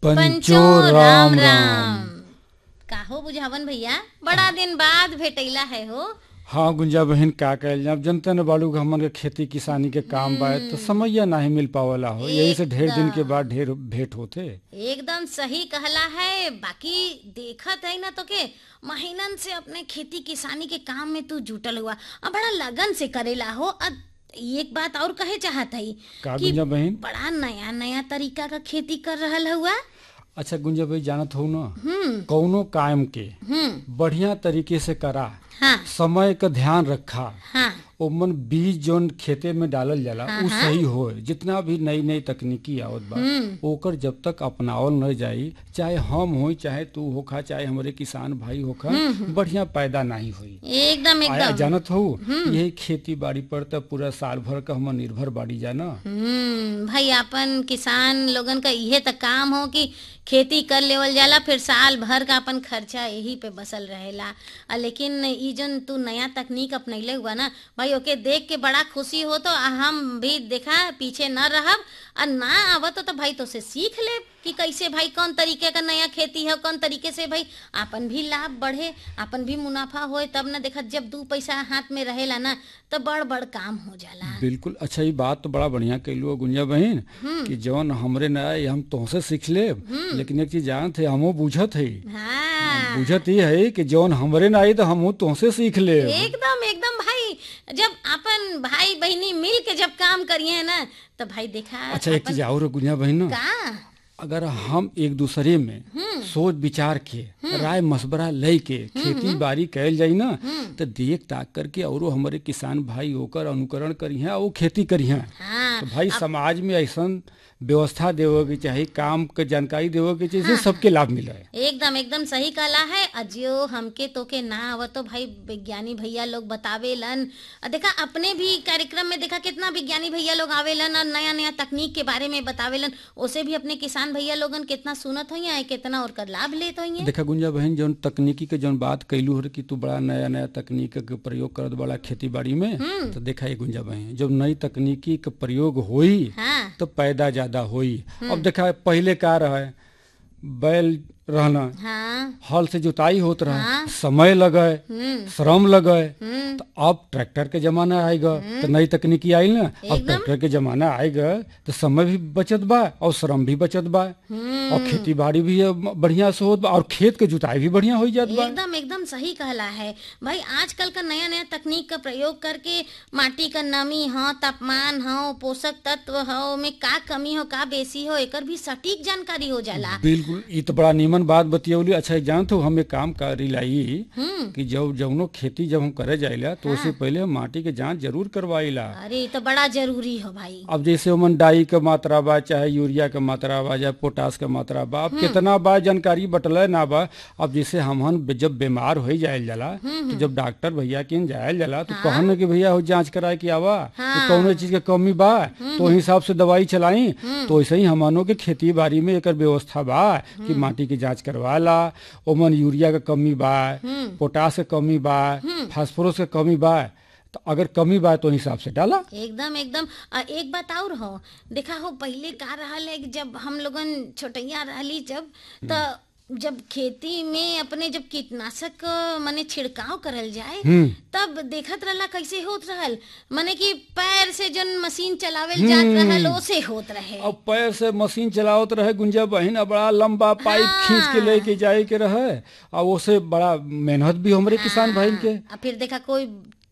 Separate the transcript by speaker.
Speaker 1: पंचो राम राम काहो बुझावन भैया बड़ा दिन बाद भेटैला है हो
Speaker 2: हाँ गुंजा बहन का कहल जाए अब जनते न बाड़ू कि हमन के खेती किसानी के काम बा तो समैया नहीं मिल पावला हो यही से ढेर दिन के बाद ढेर भेंट होते
Speaker 1: एकदम सही कहला है बाकी देखत है ना तो के महीनन से अपने खेती किसानी के काम में तू जुटल हुआ अब बड़ा लगन से करेला हो अब एक बात और कहे चाहत है
Speaker 2: का
Speaker 1: कि
Speaker 2: गुंजा बहन
Speaker 1: बड़ा नया नया तरीका का खेती कर रहल हुआ
Speaker 2: अच्छा गुंजा भाई जानत हो ना
Speaker 1: हम्म
Speaker 2: कौनो काम के
Speaker 1: हम्म
Speaker 2: बढ़िया तरीके से करा
Speaker 1: हाँ
Speaker 2: समय का ध्यान रखा
Speaker 1: हाँ
Speaker 2: ओमन बीज जौन खेते में डालल जाला उ सही हो जितना भी नई नई तकनीकी आवत बा ओकर जब तक अपनावल न जाई चाहे हम होई चाहे तू होखा चाहे हमारे किसान भाई होखा बढ़िया पैदा नहीं होई
Speaker 1: एकदम
Speaker 2: आया
Speaker 1: एकदम
Speaker 2: जानत हो यही खेती बाड़ी पर तो पूरा साल भर का हम निर्भर बाड़ी जाना
Speaker 1: हम्म भाई अपन किसान लोगन का इहे त काम हो कि खेती कर लेवल जाला फिर साल भर का अपन खर्चा यही पे बसल रहेला आ लेकिन ई जन तू नया तकनीक अपनैले हुआ ना भाई ओके देख के बड़ा खुशी हो तो आ हम भी देखा पीछे न रहब आ ना आवत तो भाई तो से सीख ले कि कैसे भाई कौन तरीके का नया खेती है कौन तरीके से भाई अपन भी लाभ बढ़े अपन भी मुनाफा होए तब ना देखा जब दू पैसा हाथ में रहेला ना तो बड़ बड़ काम हो जाला
Speaker 2: बिल्कुल अच्छा ये बात तो बड़ा बढ़िया कैलू हो गुंजा बहन कि जौन हमरे न आए हम तुमसे सीख ले लेकिन एक चीज जानत है हमो बुझत है
Speaker 1: हाँ
Speaker 2: बुझत ही है कि जौन हमरे न आई तो हमहू तुमसे सीख ले
Speaker 1: एकदम एकदम भाई जब अपन भाई बहनी मिल के जब काम करिए ना तो भाई देखा
Speaker 2: अच्छा एक चीज और है गुंजा बहन ना
Speaker 1: का
Speaker 2: अगर हम एक दूसरे में सोच विचार के राय मशवरा ले के खेती बाड़ी कैल जाई ना तो देख ताक करके औरो हमारे किसान भाई होकर अनुकरण करिहे और खेती करिहे
Speaker 1: हाँ
Speaker 2: तो भाई समाज में ऐसा व्यवस्था देवे के चाहे काम के जानकारी देवे के चाहिए सबके लाभ मिले
Speaker 1: एकदम एकदम सही कहला है अजियो हमके तो के ना आवत तो भाई विज्ञानी भैया लोग बतावेलन और देखा अपने भी कार्यक्रम में देखा कितना विज्ञानी भैया लोग आवेलन और नया नया तकनीक के बारे में बतावेलन उसे भी अपने किसान भैया लोगन कितना सुनत हो है कितना और कर लाभ लेत हो
Speaker 2: देखा गुंजा बहन जौन तकनीकी के जौन बात कैलू हो कि तू बड़ा नया नया तकनीक के प्रयोग करत बड़ा खेती बाड़ी में तो देखा ये गुंजा बहन जब नई तकनीकी के प्रयोग होई
Speaker 1: हाँ
Speaker 2: तो पैदा ज्यादा होई अब देखा पहले का रहे बैल रहना
Speaker 1: हाँ
Speaker 2: हल से जुताई होत रहा
Speaker 1: हाँ।
Speaker 2: समय लगे
Speaker 1: हम्म
Speaker 2: श्रम लगे
Speaker 1: हम्म
Speaker 2: तो अब ट्रैक्टर के जमाना आएगा तो नई तकनीकी आई ना अब
Speaker 1: एकदम।
Speaker 2: ट्रैक्टर के जमाना आएगा तो समय भी बचत बा और श्रम भी बचत बा और खेती बाड़ी भी अब बढ़िया से होत बा और खेत के जुताई भी बढ़िया हो जात बा
Speaker 1: एकदम एकदम सही कहला है भाई आजकल का नया नया तकनीक का प्रयोग करके माटी का नमी हो तापमान हो पोषक तत्व हो में का कमी हो का बेसी हो एकर भी सटीक जानकारी हो जाला
Speaker 2: बिल्कुल ये तो बड़ा नीमन बात बतियौली अच्छा जानत हो हम एक काम करी लाई
Speaker 1: हम्म
Speaker 2: कि जब जौनो खेती जब हम करे जाइला तो उससे पहले हम माटी के जांच जरूर करवाइला
Speaker 1: अरे ये तो बड़ा जरूरी हो भाई
Speaker 2: अब जैसे ओमन डाई के मात्रा बा चाहे यूरिया के मात्रा बा या पोटास के मात्रा बा अब कितना बा जानकारी बटले ना बा अब जैसे हमहन बे- जब बीमार हो जायल जाला तो जब डॉक्टर भैया के जायल जाला तो कहन कि भैया हो जांच कराए के आवा कि कौनो चीज के कमी बा तो ओहि हिसाब से दवाई चलाई तो वैसे ही हमनों के खेती बाड़ी में एकर व्यवस्था बा कि माटी की जांच करवाला ओमन यूरिया के कमी बा पोटास के कमी बा फास्फोरस के कमी बा तो अगर कमी बा तो ओहि हिसाब से डाला
Speaker 1: एकदम एकदम आ, एक बात और हो देखा हो पहले का रहल है कि जब हम लोगन छोटैया रहली जब तो जब खेती में अपने जब कीटनाशक माने छिड़काव करल जाए तब देखत रहला कैसे होत रहल माने कि पैर से जन मशीन चलावेल जात रहल ओसे होत रहे
Speaker 2: अब पैर से मशीन चलावत रहे गुंजा बहिन अब बड़ा लंबा पाइप खींच के लेके जाए के रहे और ओसे बड़ा मेहनत भी हमरे किसान भाई के
Speaker 1: आ फिर देखा कोई